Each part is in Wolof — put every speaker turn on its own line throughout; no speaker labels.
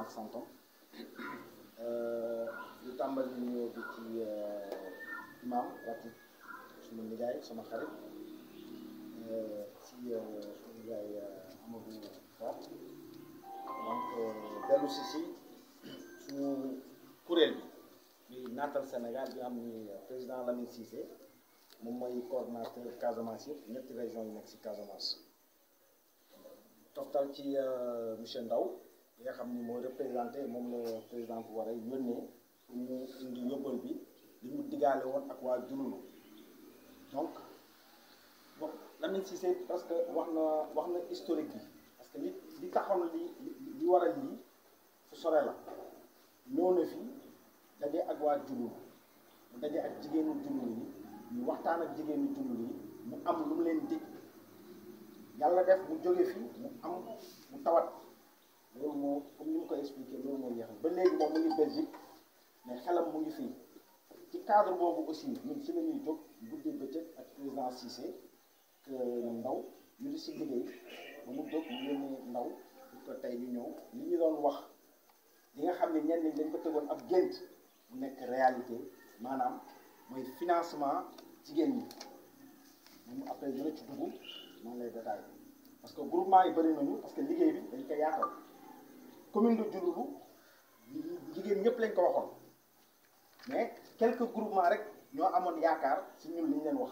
ak santam lu tàmbali nuyoo bi ci imam ratib suma nijaay sama xarit ci suma nijaay Amadou Ba donc dellu si si suñu kuréel bi bi naatal Sénégal bi am ni président Lamine Cissé moom mooy coordonnateur Casamance yëpp ñetti région yi nekk si Casamance toftal ci monsieur Ndaw bi nga xam ni moo représenté moom la président bu war a yónnee pour mu indi yóbbal bi li mu digaale woon ak waa Jululu donc bon Lamine Cissé parce que wax na wax na historique bi parce que li li taxoon li li waral lii fu sore la ñëw na fi daje ak waa Jululu mu daje ak jigéenu Jululu yi ñu waxtaan ak jigéenu Jululu yi mu am lu mu leen dig yàlla def mu jóge fi mu am mu tawat loolu moo comme ni mu ko expliqué loolu moo yeexal ba léegi moom mu ngi Belgique mais xelam mu ngi fii ci cadre boobu aussi ñun si la ñuy jóg guddi bëccëg ak président Cissé que ndaw ñu di si liggéey ba mu jóg mu yónnee ndaw pour que tey ñu ñëw li ñu doon wax li nga xam ne ñenn ñi dañ ko tegoon ab gént mu nekk réalité maanaam mooy financement jigéen ñi moom après dina ci dugg noonu lay détaillé parce que groupement yi bëri nañu parce que liggéey bi dañ ko yaatal commune de Diouloulou jigéen ñëpp lañ ko waxoon mais quelques groupements rek ñoo amoon yaakaar si ñun li ñu leen wax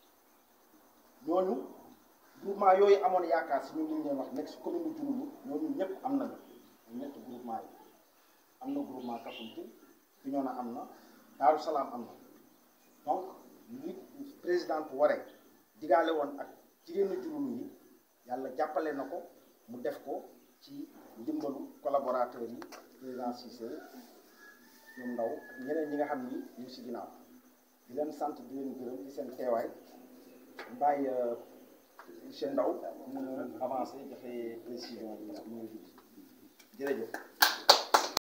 ñooñu groupement yooyu amoon yaakaar si ñun li ñu leen wax nekk si commune de Diouloulou ñooñu ñëpp am nañu ñetti groupement yi am na groupement Kafountine Bignona am na Daaru Salaam am na donc li président bu waree digaale woon ak jigéenu Diouloulou yi yàlla jàppale na ko mu def ko ci ndimbalu collaborateurs yi président Cissé ñoom ndaw ak ñeneen ñi nga xam ni ñu si ginnaaw di leen sant di leen gërëm ci seen teewaay bàyyi monsieur Ndaw mu avancé joxe précision bi ñu jërëjëf